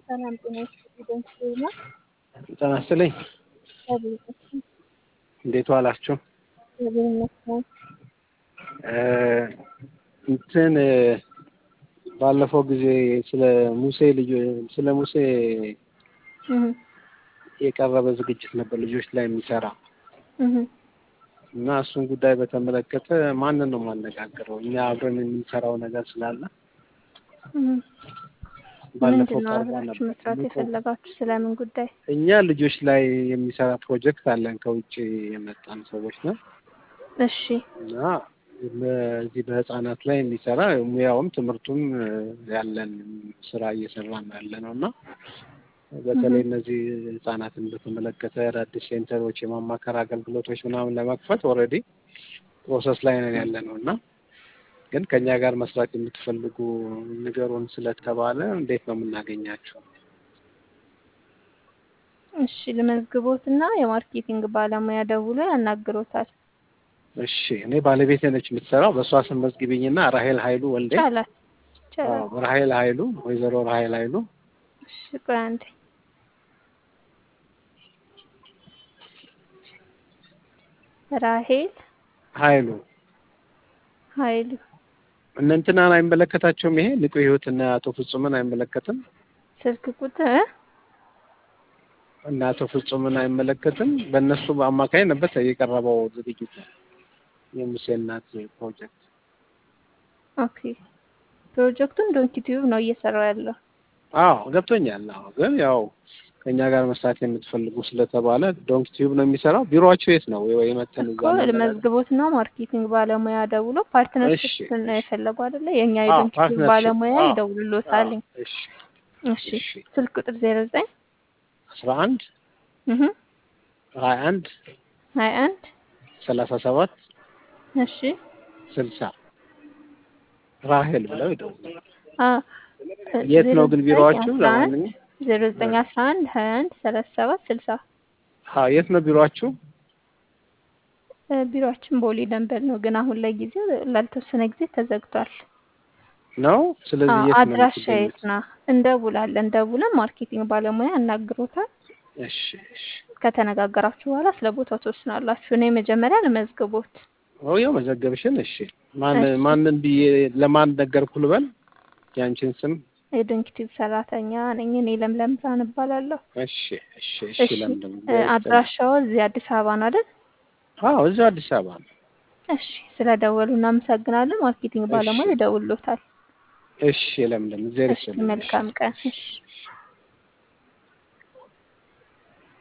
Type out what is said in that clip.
ሰላም ጤና ይስጥልኝ። ዜና ጤና ይስጥልኝ። እግዚአብሔር ይመስገን። እንዴት ዋላችሁ? እግዚአብሔር ይመስገን። እንትን ባለፈው ጊዜ ስለ ሙሴ ልጅ ስለ ሙሴ እህ የቀረበ ዝግጅት ነበር ልጆች ላይ የሚሰራ እህ እና እሱን ጉዳይ በተመለከተ ማንን ነው የማነጋግረው? እኛ አብረን የምንሰራው ነገር ስላለ እህ ባለፈው ምንድን ነው ቀርቦ አብራችሁ ነበር። መስራት የፈለጋችሁ? ስለምን ጉዳይ? እኛ ልጆች ላይ የሚሰራ ፕሮጀክት አለን ከውጭ የመጣን ሰዎች ነው እሺ እና በዚህ በህፃናት ላይ የሚሰራ ሙያውም ትምህርቱም ያለን ስራ እየሰራን ያለ ነው እና በተለይ እነዚህ ህጻናትን በተመለከተ አዳዲስ ሴንተሮች የማማከር አገልግሎቶች ምናምን ለመክፈት ኦልሬዲ ፕሮሰስ ላይ ነን ያለ ነው እና ግን ከእኛ ጋር መስራት የምትፈልጉ ንገሩን ስለተባለ እንዴት ነው የምናገኛቸው? እሺ ልመዝግቦትና የማርኬቲንግ ባለሙያ ደውሎ ያናግሮታል። እሺ እኔ ባለቤቴ ነች የምትሰራው። በእሷ ስም መዝግቢኝና ራሄል ኃይሉ ወልዴ። ይቻላል ይቻላል። አዎ፣ ራሄል ኃይሉ ወይዘሮ ራሄል ኃይሉ እሺ ቆይ አንዴ ራሄል ኃይሉ ኃይሉ እነ እንትናን አይመለከታቸውም። ይሄ ንቁ ህይወትና አቶ ፍጹምን አይመለከትም። ስልክ ቁጥር እና አቶ ፍጹምን አይመለከትም። በእነሱ አማካኝ ነበር የቀረበው ዝግጅት የሙሴ እናት ፕሮጀክት። ኦኬ ፕሮጀክቱን ዶንኪ ቲዩብ ነው እየሰራው ያለው። አዎ ገብቶኛል። አዎ ግን ያው ከእኛ ጋር መስራት የምትፈልጉ ስለተባለ ዶንክ ቲዩብ ነው የሚሰራው። ቢሮአቸው የት ነው? ወይ መተን እዛ እኮ እንነጋገር። መዝግቦት ነው ማርኬቲንግ ባለሙያ ደውሎ ፓርትነርሽፕ እሺ። ነው የፈለጉ አይደለ? የእኛ አዎ፣ የዶንኪ ቲዩብ ፓርትነርሺፕ። ባለሙያ አዎ፣ ይደውልሎታል። አዎ፣ እሺ እሺ እሺ። ስልክ ቁጥር ዜሮ ዘጠኝ አስራ አንድ እህ ሀያ አንድ ሀያ አንድ ሰላሳ ሰባት እሺ ስልሳ ራሄል ብለው ይደውላል። አ የት ነው ግን ቢሮአችሁ? ለማንኛውም ዜሮ ዘጠኝ አስራ አንድ ሀያ አንድ ሰላሳ ሰባት ስልሳ አዎ፣ የት ነው ቢሮአችሁ? እ ቢሮአችን ቦሌ ደንበል ነው፣ ግን አሁን ላይ ጊዜው ላልተወሰነ ጊዜ ተዘግቷል። ነው ስለዚህ አዎ፣ የት ነው አድራሻ የምትገኙት? የት ነው? እንደውላለን ደውለን ማርኬቲንግ ባለሙያ ያናግሮታል። እሺ እሺ። ከተነጋገራችሁ በኋላ ስለ ቦታው ትወስናላችሁ። እኔ መጀመሪያ ለመዝግቦት ኦ ያው መዘገብሽን። እሺ ማን እሺ። ማንን ብዬ ለማን ነገርኩ ልበል? ያንቺን ስም? የዶንኪ ቲዩብ ሰራተኛ ነኝ። እኔ ለምለም ብርሃን እባላለሁ። እሺ እሺ እሺ። እሺ ለምለም እ አድራሻው እዚህ አዲስ አበባ ነው አይደል? አዎ፣ እዚሁ አዲስ አበባ ነው። እሺ ስለደወሉ እናመሰግናለን። ማርኬቲንግ ባለሙያ እሺ ይደውልሎታል። እሺ። ለምለም እግዚአብሔር እሺ ይስጥልኝ። እሺ መልካም ቀን። እሺ